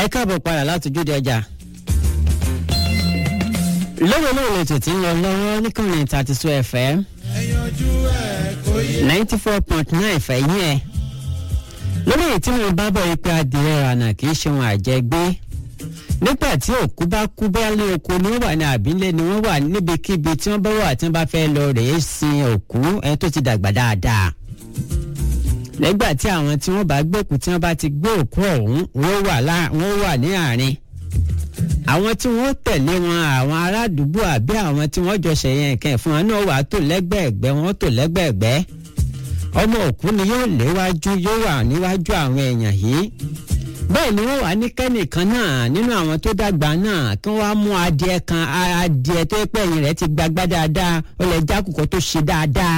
ẹ káàbọ̀ padà láti ojúde ọjà. lówe náà lè tètè ń lọ lọ́wọ́ níkànnì thirty two fm ninety four point nine fẹ́ yín ẹ̀. lórí èyí tí mo bá bọ̀ yí pé adìrẹ rànà kì í ṣe wọn àjẹgbé nígbà tí òkú bá kú bẹ́ẹ̀ ní oko ni wọ́n wà ní àbílẹ̀ ni wọ́n wà níbikíbi tí wọ́n bá wà tí wọ́n bá fẹ́ lọ rèé sin òkú ẹni tó ti dàgbà dáadáa nígbà tí àwọn tí wọ́n bá gbòkú tí wọ́n bá ti gbé òkú ọ̀hún wọ́n wà lá wọ́n wà ní àárín àwọn tí wọ́n tẹ̀lé wọn àwọn ará àdúgbò àbí àwọn tí wọ́n jọ ṣẹ̀yẹ nǹkan fún wọn náà wà tó lẹ́gbẹ̀ẹ́gbẹ́ wọ́n tó lẹ́gbẹ̀ẹ́gbẹ́ ọmọ òkú ni yóò léwájú yóò wà níwájú àwọn èèyàn yìí bẹ́ẹ̀ ni wọ́n wà ní kẹ́nìkan náà nínú àwọn tó dàgbà náà kí wọ́n á mú adìẹ kan adìẹ tó pẹ́ ẹ̀yìn rẹ̀ ti gbagbá dáadáa ó lè jákùkọ tó ṣe dáadáa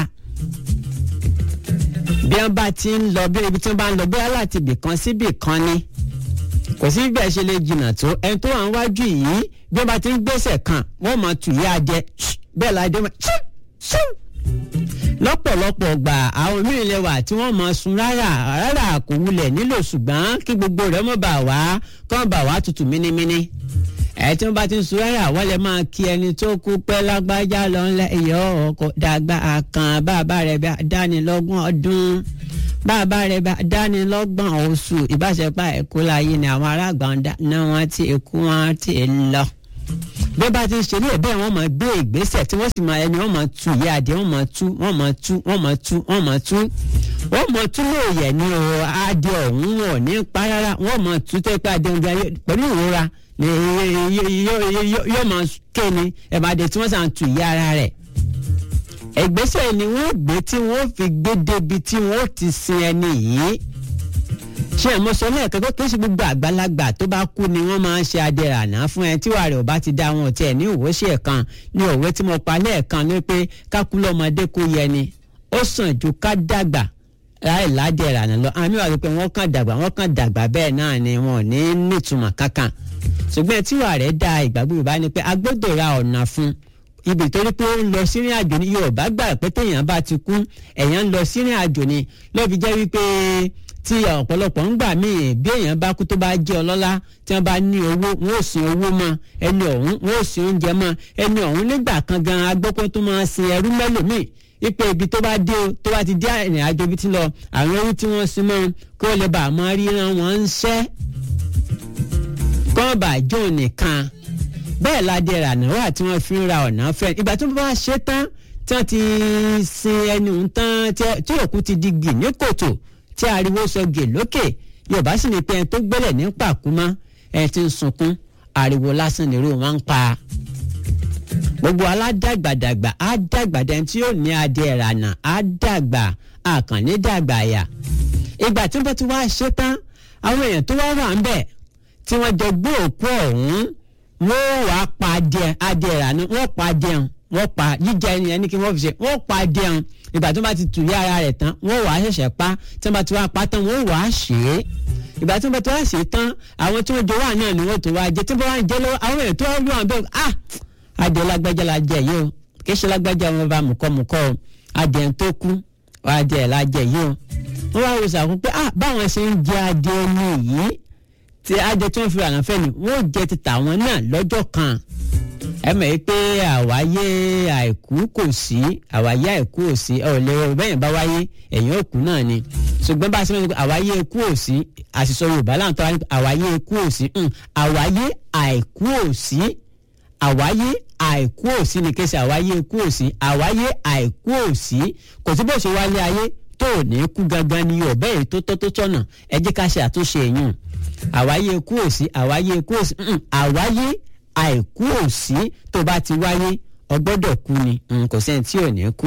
bí wọ́n bá ti ń lọ bí ibi tí wọ́n bá ń lọ bóyá láti ibì kan sí ibì kan ni kò sí bẹ́ẹ̀ ṣe lè jìnnà tó ẹni tó wà ń wájú yìí bí wọ́n bá ti ń gbèsè kan wọ́n mọ̀ tù yá adìẹ bẹ́ẹ̀ la adìẹ mọ̀ lọ́pọ̀lọpọ̀ gbà àwọn míì lè wà tí wọ́n mọ̀ sun rárá rárá kò wulẹ̀ nílò ṣùgbọ́n kí gbogbo rẹ̀ mọ̀ bà wá kọ́ bà wá tutù mínímíní ẹ tí wọ́n bá ti ń sun rárá wọ́n lè máa kí ẹni tó kú pẹ́ lágbájá lọ ńlẹ̀ ìyọ́ ọkọ̀ dàgbà àkàn bàbá rẹ̀ bá dánilọ́gbọ̀n ọdún bàbá rẹ̀ bá dánilọ́gbọ̀n oṣù ìbáṣepọ̀ ẹ̀kú láyé ni àwọn aráàgbà náà wọ́n ti kú wọ́n ti lọ bí wọ́n bá ti ń ṣe ní ẹ̀bẹ́ wọn máa gbé ìgbésẹ̀ tí wọ́n sì máa ẹni wọ́n máa tu ìyá adìẹ wọ́n máa tú wọ́n máa tú wọ́n máa tú wọ́n máa tú wọ́n máa tú lóòyẹ̀ ní o adìẹ ọ̀hún wọn ní pa rárá wọ́n máa tú tó pé adìẹ ọ̀hún pẹ̀lú ìrora yóò máa ké ni ẹ̀bàdàn tí wọ́n sàn tu ìyá ara rẹ̀ ìgbésẹ̀ ni wọ́n gbé tí wọ́n fi gbé débi tí wọ́n ti sin ẹni yìí ṣé ẹ̀ mọ́ sọ lẹ́ẹ̀kan tó kí n ṣe gbogbo àgbàlagbà tó bá kú ni wọ́n máa ń ṣe adẹ̀rànà fún ẹ tí wàá rẹ̀ ò bá ti dá wọn tiẹ̀ ní òwò ṣe ẹ̀kan ní òwe tí mo pa lẹ́ẹ̀kan ní pé kákú lọ́mọdé kó yẹ ni ó sàn ju ká dàgbà láì ládẹ̀rànà lọ àmì wà pé wọ́n kàn dàgbà wọ́n kàn dàgbà bẹ́ẹ̀ náà ni wọn ò ní nítumọ̀ kankan ṣùgbọ́n tí wàá rẹ̀ da ìgbàgbọ́ Yorùbá ni pé a gbọ́dọ̀ ra ọ̀nà fún ibi torí pé ó ń lọ sírìn àjò ní Yorùbá gbà pé téèyàn bá ti kú èèyàn ń lọ sírìn àjò ni lọ́ọ́ jẹ́ wípé tí ọ̀pọ̀lọpọ̀ ń gbà míì bí èèyàn bá kú tó bá jẹ́ ọlọ́lá tí wọ́n bá ní owó wọn ò sin owó mọ́ ẹni ọ̀hún wọn ò sin oúnjẹ mọ́ ẹni ọ̀hún nígbà kan gan agbọ́pọ̀ tó máa sin ẹrú mẹ́lòmíì ipe ibi tó bá dé o tó bá ti dé ìrìn àjò ibi tí lọ àwọn ẹrú tí wọ́n sin mọ́ kí wọ́n lè bá àmọ́ ríran wọn ń ṣẹ́ kọ́ bá jó nìkan bẹ́ẹ̀ ládé ìrànà wà tí wọ́n fi ń ra ọ̀nà fẹ́ ìgbà tó bá ṣe tán tí wọ́n ti sin ẹni tán tí òkú ti di gì ní kòtò tí ariwo sọ gè lókè yorùbá sì ní pé ẹni tó gbẹ́lẹ̀ ní pàkúmọ́ ẹni tí ń sunkún ariwo lásán nírú wọn ń pa. gbogbo aládàgbàdàgbà á dàgbàdà ẹni tí yóò ní adé ìrànà á dàgbà àkànní dàgbà àyà. ìgbà tí wọ́n bá ti wá ṣe tán àwọn èèyàn tó wá wà ń bẹ̀ tí wọ́n jọ gbé òkú ọ̀hún wọ́n wá pa adé adé ìrànà wọ́n pa adé hàn wọ́n pa jíjẹ ẹni ẹni kí wọ́n fi ṣe wọ́n pa adé hàn ìgbà tó bá ti tù yá ara rẹ̀ tán wọ́n wàá ṣẹ̀ṣẹ̀ pa tí wọ́n bá ti wá pa tán wọ́n wàá ṣe é ìgbà tí wọ́n bá ti wá ṣe é tán àwọn tí wọ́n jọ wà náà ni wọ́n tó wá jẹ tí wọ́n bá ń jẹ lọ́wọ́ àwọn èèyàn tó wá wọ́n bẹ́ẹ̀ ah adìẹ lágbájá la jẹ yìí o kì í ṣe lágbájá wọn bá mùkọ́mùkọ́ o adìẹ tó kú adìẹ la jẹ yìí o wọ́n wá wò sàkún pé ah báwọn ṣe ń jẹ adìẹ ní yìí tí adìẹ tí wọ́n fi rànà fẹ́ ni wọ́n jẹ ti tàwọn náà lọ́jọ́ kan ẹ mọ̀ yìí pé àwáyé àìkú kò sí àwáyé àìkú ò sí ọ̀ lè rọ bẹ́yìn bá wáyé ẹ̀yìn òkú náà ni ṣùgbọ́n bá a ṣe mọ̀ pé àwáyé ikú ò sí àṣìṣọ Yorùbá láǹtọ́ wáyé àwáyé ikú ò sí àwáyé àìkú ò sí àwáyé àìkú ò sí ni kéṣe àwáyé ikú ò sí àwáyé àìkú ò sí kò sí bó ṣe wálé ayé tó ò ní kú gangan ni Yorùbá èyí tó tọ́ tó tọ̀nà ẹ jẹ́ ká ṣe àtúnṣe èèyàn àwáyé ikú ò sí àwáyé ikú ò sí àwáyé àìkú ò sí tó bá ti wáyé ọgbọ́dọ̀ kú ni kò sẹ́ni tí ò ní kú.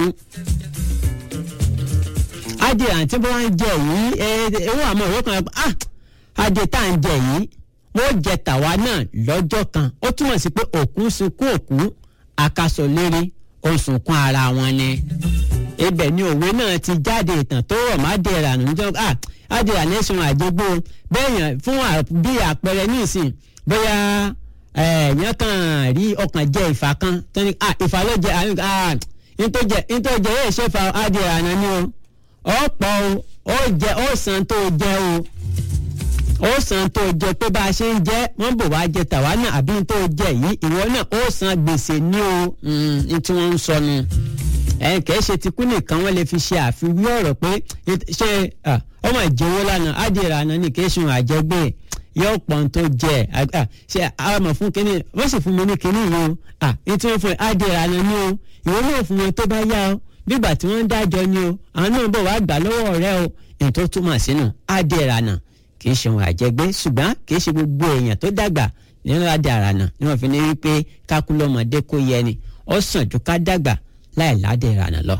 adìẹ àti bó wá ń jẹ yìí ewu àmọ́ òwe kan ah adìẹ tá à ń jẹ yìí wọ́n jẹ tàwa náà lọ́jọ́ kan ó túmọ̀ sí pé òkú sunkún òkú àkàsọ lérí ó sunkún ara wọn ni. ibẹ̀ ni òwe náà ti jáde ìtàn tó rọ̀ má dé ìrànú níjọ́ ah adìẹ ànẹ́sùn àjẹgbó bẹ́ẹ̀ yàn fún bí àpẹẹrẹ nísìn bóyá ẹ̀yàn kan rí ọkàn jẹ ìfà kan tó ní ìfà ló jẹ àyùn ntọ́jẹ ntọ́jẹ yóò ṣe fa adìẹ àná ni o ọ̀pọ̀ o ó jẹ ó san tó jẹ o ó san tó jẹ pé bá a ṣe ń jẹ wọn bò wá jẹ tàwa náà àbí tó jẹ yìí ìwọ náà ó san gbèsè ní o ní tí wọ́n ń sọnù ẹ̀yìn kìí ṣe ti kú nìkan wọ́n lè fi ṣe àfiwé ọ̀rọ̀ pé ṣé ọmọ ìjẹ́wọ́ lánàá ádìrà àná ni kìí ṣun àjẹgbé yóò pọ̀ tó jẹ ṣe àmọ̀ fún kínní wọ́n sì fún mi ní kínní yìí o ní tí wọ́n fún ádìrà àná ni o ìwọ náà fún wọn tó bá yá o bígbà tí wọ́n ń dájọ́ ni o àwọn náà bọ̀ wá gbà lọ́wọ́ rẹ o èyí tó túmọ̀ sínú ádìrà àná kì í ṣe ohun àjẹgbé ṣùgbọ́n kì í ṣe gbogbo èèyàn tó dàgbà nínú ádìrà àná ni wọ́n fi ní wípé kákúlọ́mọdé kó yẹ ni ó sàn ju ká dàgbà láì ládé ìrànà lọ.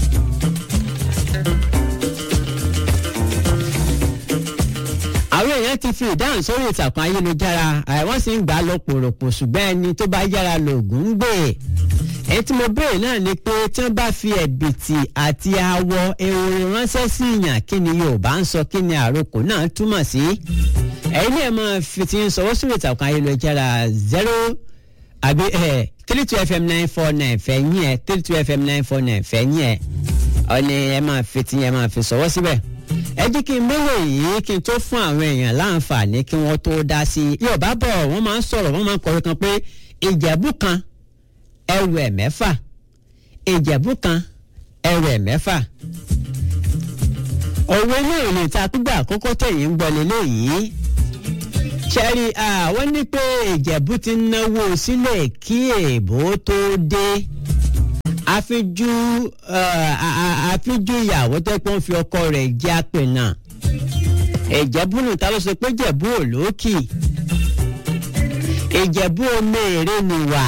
àwọn èèyàn ti fi ìdáhùn sórí ìtàkùn ayélujára àwọn sì ń gbà lọ pòròpò ṣùgbọ́n ẹni tó bá yára lògùn ń gbè. èyí tí mo béèrè náà ni pé tí wọ́n bá fi ẹ̀bìtì àti awọ ehoro ránṣẹ́ sí ìyàn kí ni Yorùbá ń sọ kí ni àròkò náà túmọ̀ sí. ẹ̀yin náà máa fi ti ń sọwọ́ sórí ìtàkùn ayélujára zero àbí ẹ̀ three two fm nine four nine fẹ̀yìn ẹ̀ three two fm nine four nine fẹ̀yìn ẹ̀ ọ ni ẹ máa fi ti ẹ máa fi sọ̀wọ́ síbẹ̀. ẹ jí kí n mélòó yìí kí n tó fún àwọn èèyàn láǹfààní kí wọ́n tó dá sí i. Yorùbá bọ̀ wọ́n máa ń sọ̀rọ̀ wọ́n máa ń kọrin kan pé ìjẹ̀bú kan ẹrù ẹ̀ mẹ́fà ìjẹ̀bú kan ẹrù ẹ̀ mẹ́fà. òwe náà lè ta pígbà àkọ́kọ́ tẹ̀yìn ń gbọ́ lélẹ́yìí ṣẹ́rí àwọn ní pé ìjẹ̀bú ti náwó sílẹ̀ kí èèbó tó dé àfijú àfijú ìyàwó tó pọ́n fi ọkọ rẹ̀ jẹ́ àpè náà ìjẹ̀bú nù ta ló sọ pé ìjẹ̀bú ò lókì ìjẹ̀bú omi èrè nìwà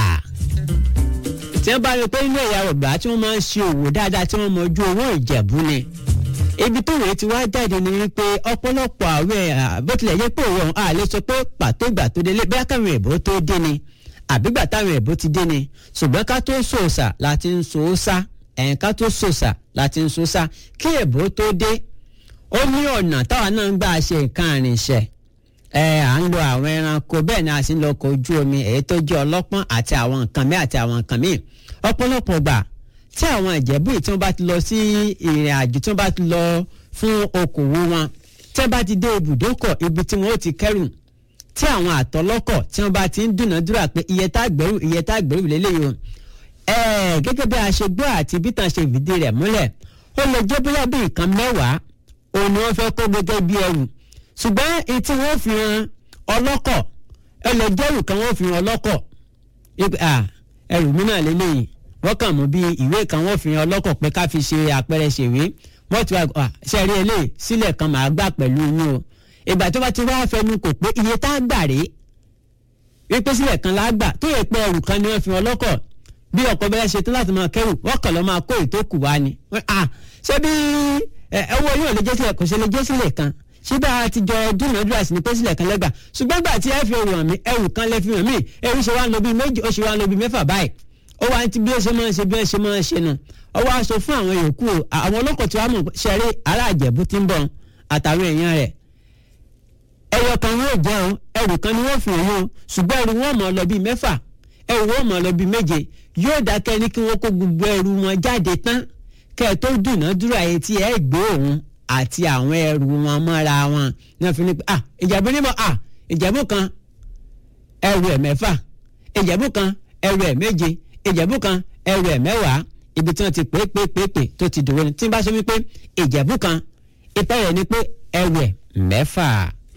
tí wọ́n bá rí pé inú ẹ̀yà Yorùbá tí wọ́n máa ń ṣe òwò dáadáa tí wọ́n mọ ojú owó ìjẹ̀bú ni ibi tó rèé ti wá jáde ni wípé ọ̀pọ̀lọpọ̀ àwẹ̀ bó tilẹ̀ yẹ pé òun à lè sọ pé pàtó ìgbà tó délé bí akáwọn èèbó tó dé ni àbígbà táwọn èèbó ti dé ni ṣùgbọ́n ká tó sòòsà láti ń sòòsà ẹ̀yìn ká tó sòòsà láti ń sòòsà kí èèbó tó dé ó ní ọ̀nà táwa náà ń gbà ṣe nǹkan àrìnṣẹ́ ẹ à ń lo àwọn ẹranko bẹ́ẹ̀ ni a sì ń lo ọkọ̀ ojú omi èyí tó jẹ́ ọlọ́pọ́n àti àwọn nǹkan míì àti àwọn nǹkan míì ọ̀pọ̀lọpọ̀ gbà tí àwọn ìjẹ̀bú yìí tí wọ́n bá ti lọ sí ìrìn àjò tí wọ́n bá ti lọ fún okòwò wọn tí wọ́n bá ti dé ibùdókọ̀ ibi tí wọ́n ó ti kẹ́rù tí àwọn àtọlọ́kọ̀ tí wọ́n bá ti ń dúnàádúrà pé iye tá gbẹ́rù iye tá gbẹ́rù lélẹ́yìí o ẹ̀ẹ́ gẹ́gẹ́ bí a ṣe gbọ́ àti bí tàn ṣe fìdí rẹ̀ múlẹ̀ ó lè jẹ́ bóyá bí nǹkan mẹ́wàá òun ni wọ́n fẹ́ kó gẹ́gẹ́ bí ẹrù ṣùgbọ́n etí wọ́n fi hàn ọlọ́kọ̀ ẹ lè jẹ́rù kan wọ́n fi hàn ọlọ́kọ̀ ẹrù mi náà lélẹ́yìí wọ́n kàn mú bí ìwé kan wọ́n fi hàn ọlọ́kọ̀ pé ká fi ṣe àpẹẹrẹ ṣèwé wọ́n ti wá ṣe rí eléyìí sílẹ̀ kan màá gbà pẹ̀lú yín o ìgbà tó bá ti wá fẹnu kò pé iye tá a gbà rèé wípé sílẹ̀ kan la gbà tó yẹ pé ẹrù kan ni wọ́n fi hàn ọlọ́kọ̀ bí ọkọ̀ bẹ́ẹ̀ ṣe tán láti máa kẹ́rù wọ́n kàn lọ́ máa kó ìtókù wá ni ṣé bí owó yóò lè jẹ́ sílẹ̀ kò ṣe lè jẹ́ sílẹ̀ kan síbẹ̀ a ti jọ dúnàádúrà sí ni pé sílẹ̀ kan lẹ́gbà ṣùgbọ́n gbà tí ẹ fi ẹrù hàn mí ẹrù kan lẹ́ fi hàn mí ẹrù ṣe wá ń lọ bí méjì ó ṣe wá ń lọ bí mẹ́fà báyìí ó wá ti bí ó ṣe máa ń ṣe bí ó ṣe máa ń ṣe nù ó wá sọ fún àwọn yòókù àwọn ọlọ́kọ̀ tí wàá mọ̀ ṣẹ̀rí ará àjẹ̀bú ti ń bọ̀ àtàwọn èèyàn rẹ̀ ẹyọ kan yóò jẹ́ o ẹrù kan ni wọ́n fi hàn o ṣùgbọ́n ẹrù wọn mọ̀ lọ bí mẹ́fà ẹrù wọn mọ̀ lọ bí méje yóò dákẹ́ ní kí wọ́n kó gbogbo ẹrù wọn jáde tán kẹ́ ẹ tó dùnàdúrà yẹn tí ẹ gbé òun àti àwọn ẹrù wọn mọ́ra wọn ní wọ́n fi ní pé ah ìjẹ̀bú níbọ̀ ah ìjẹ̀bú kan ẹrù ẹ̀ mẹ́fà ìjẹ̀bú kan ẹrù ẹ̀ méje ìjẹ̀bú kan ẹrù ẹ̀ mẹ́wàá ibi tí wọ́n ti pè pè pè pè tó ti dòwe ni tí n bá sọ wípé ìjẹ̀bú kan ìpẹ́ rẹ̀ ni pé ẹrù ẹ̀ mẹ́fà.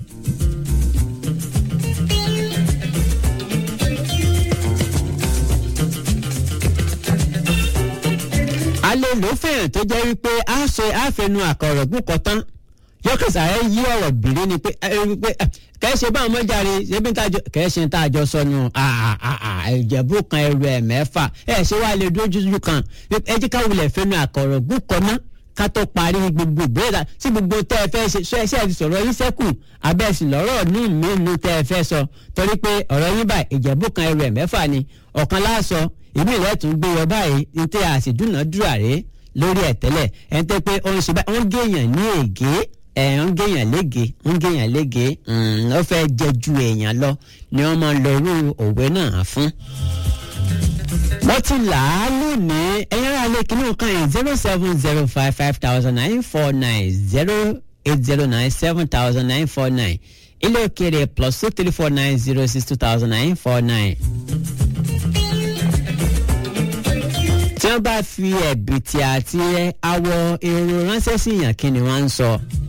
alẹ́ ló fẹ́ràn tó jẹ́ wípé a ṣe àfẹnu àkọ̀rọ̀ gbùkọ̀ tán yọkẹsà ẹ yí ọ̀rọ̀ bìrì ni pé kẹ́ ẹ ṣe báwọn mọ́jàre ṣebí kẹ́ ẹ ṣe ń tá àjọ sọnù ìjẹ̀bú kan ẹrù ẹ̀ mẹ́fà ẹ ṣe wá lè dójú kan ẹ jí ká wulẹ̀ fẹnu àkọ̀rọ̀ gbùkọ̀ ná ká tó parí gbogbo ìbéèrè tí gbogbo tẹ́ ẹ fẹ́ ṣe ṣọ ẹṣẹ́ ti sọ̀rọ̀ yín sẹ́kù abẹ́sì lọ́rọ̀ ní ìmínú tẹ́ ẹ fẹ́ sọ torí pé ọ̀rọ̀ yín báyìí ìjẹ̀bú kan ẹrù ẹ̀ mẹ́fà ni ọ̀kan láàsọ ìmí rẹ̀ tún gbé wọ báyìí ní tẹ́ a sì dúnàádúrà rèé lórí ẹ̀ tẹ́lẹ̀ ẹ̀ ń tẹ́ pé ó ń ṣe báyìí ó ń géèyàn ní ègé ẹ̀ ń géèyàn lége ń géèyàn lége ó fẹ́ jẹ ju èèyàn lọ ni wọ́n máa ń lọ irú òwe náà fún. wọ́n ti là á lónìí ẹ̀yin ará ilé kìnnìún kan yìí zero seven zero five five thousand nine four nine zero eight zero nine seven thousand nine four nine ilé òkèèrè plus two three four nine zero six two thousand nine four nine. tí wọ́n bá fi ẹ̀bìtì àti awọ èrò ránṣẹ́ sí yàn kí ni wọ́n ń sọ.